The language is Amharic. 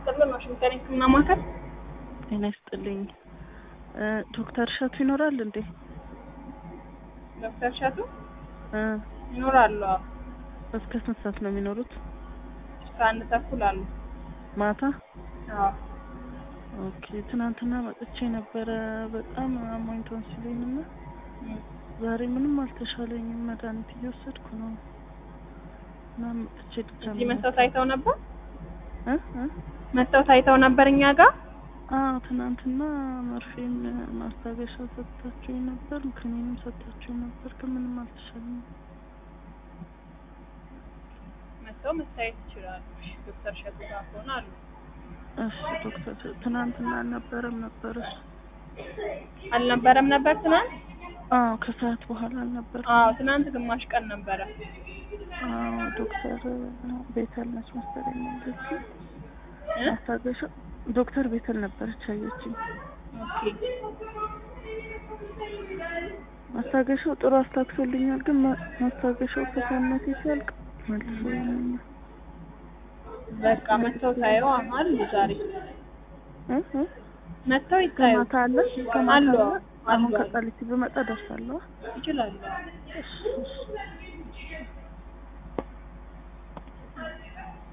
ይስጥልን። ዋሽንግተን ሕክምና ማዕከል ጤና ይስጥልኝ። ዶክተር እሸቱ ይኖራል እንዴ? ዶክተር እሸቱ እ ይኖራሉ። አዎ። እስከ ስንት ሰዓት ነው የሚኖሩት? እስከ አንድ ተኩል አሉ። ማታ? አዎ። ኦኬ። ትናንትና መጥቼ ነበረ በጣም አሞኝ ቶንሲሌን እና እም። ዛሬ ምንም አልተሻለኝም። መድኃኒት እየወሰድኩ ነው እና መጥቼ ድጋሚ እዚህ መተው ታይተው ነበር እ እ መተው ታይተው ነበር እኛ ጋር አዎ ትናንትና መርፌም ማስታገሻ ሰጥታችሁኝ ነበር፣ ክኒንም ሰጥታችሁኝ ነበር፣ ግን ምንም አልተሻለኝም። መተው መታየት ይችላሉ። እሺ፣ ዶክተር እሸቱ ጋር ከሆነ አሉ። እሺ ዶክተር ትናንትና አልነበረም ነበር እሱ? አልነበረም ነበር ትናንት? አዎ ከሰዓት በኋላ አልነበረም። አዎ ትናንት ግማሽ ቀን ነበረ። አዎ ዶክተር ቤተል ነች መሰለኝ ያለችኝ እ? ማስታገሻ ዶክተር ቤተል ነበረች ያየችኝ። ኦኬ ማስታገሻው ጥሩ አስታግሶልኛል፣ ግን ማ- ማስታገሻው ከሰውነቴ ሲያልቅ መልሶ ያመኛል። በቃ መተው ታየው አሉ ዛሬ እ እ መተው ይታዩ ከማታ አለ ከማታ አሉ አለ። አሁን አሉ ከቃሊቲ ብመጣ ደርሳለሁ። ይችላሉ። እሺ እሺ